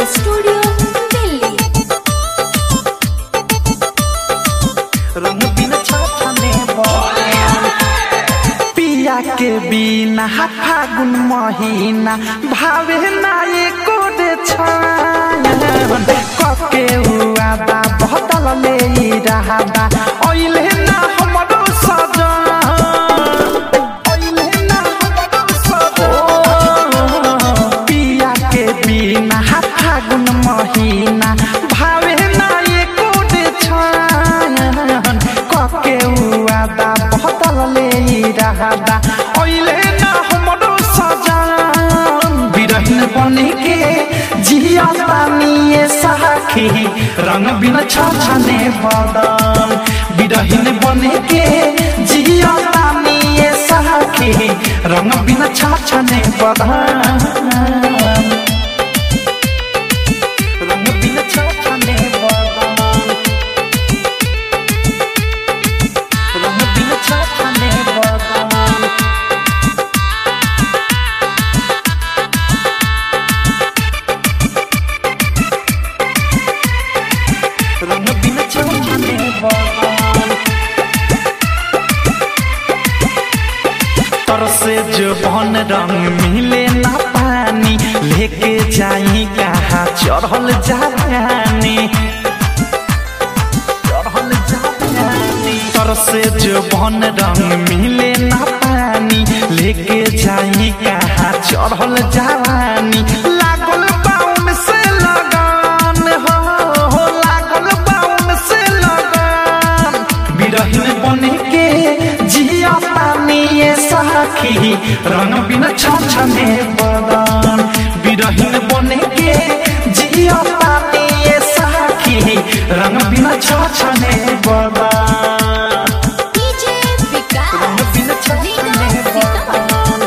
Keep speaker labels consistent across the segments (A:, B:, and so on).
A: studio Delhi
B: रंग बिन छाछने पिया के बिना फागुन महीना भावे ना एको रे छायन कके हुआ बा बहतल ले रहा बा ओइले ना हमरो सजन ओइले ना हमरो सजन पिया के बिना फागुन महीना भावे ना एको रे छायन कके हुआ बा बहतल ले रहा बा ओइले ना हमरो सजन बिरहन बने के जिया पानिए सखी रंग बिन छाछने बदन बिरहन बने के जिया पानिए सखी रंग बिन छाछने बदन रंग बिन छाछने बदन रंग बिन छाछने बदन रंग बिन छाछने बदन तरसे जो बन रंग मिले ना पानी लेके जाई कहा चढ़ल जानी चढ़ल जानी तरसे जो बन रंग मिले ना पानी लेके जाई कहा चढ़ल जानी लागल बाउन से लगान हो हो लागल बाउन से लगान बिरहिन बने के जिया पानी ये सखी रंग बिन छछने बदन बिरहिन बने के जिया पानी ये सखी रंग बिन छछने बदन
A: डीजे
B: रंग
A: विकास
B: बिन छछने बदन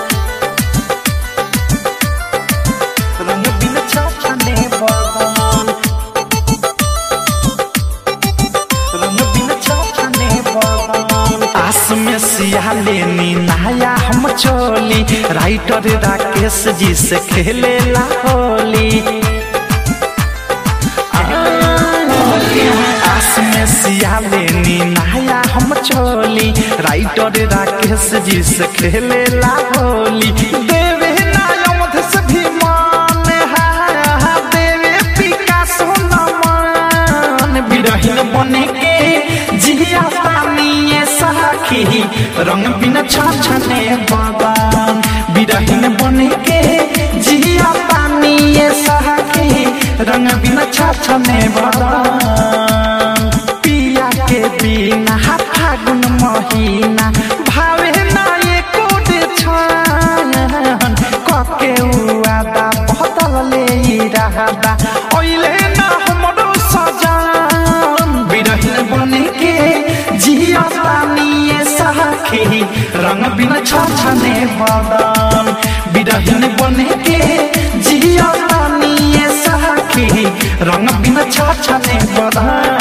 B: रंग बिन छछने बदन रंग बिन छछने बदन आस में सियाले नी नया हम चोली राइटर राकेश जी से खेले ला होली आस में सियाले नी नया हम चोली राइटर राकेश जी से खेले ला होली देवे नायमध से भी मान हा देवे पिकासो नमन बिरहिन बने के जिया पानी सखी रंग बिन छछने बदन बिरहिन बने के जिया पानी सखी रंग बिन छछने बदन पिया के बिना फागुन महीना भावे ना एको रे छायन कके हुआ बा बहतल ले रहा बा ओइले ना हमरो सजन बिरहिन बने के जिया पानी सखी रंग बिन छछने बदन बिरहिन बने के जिया पानी सखी रंग बिन छछने बदन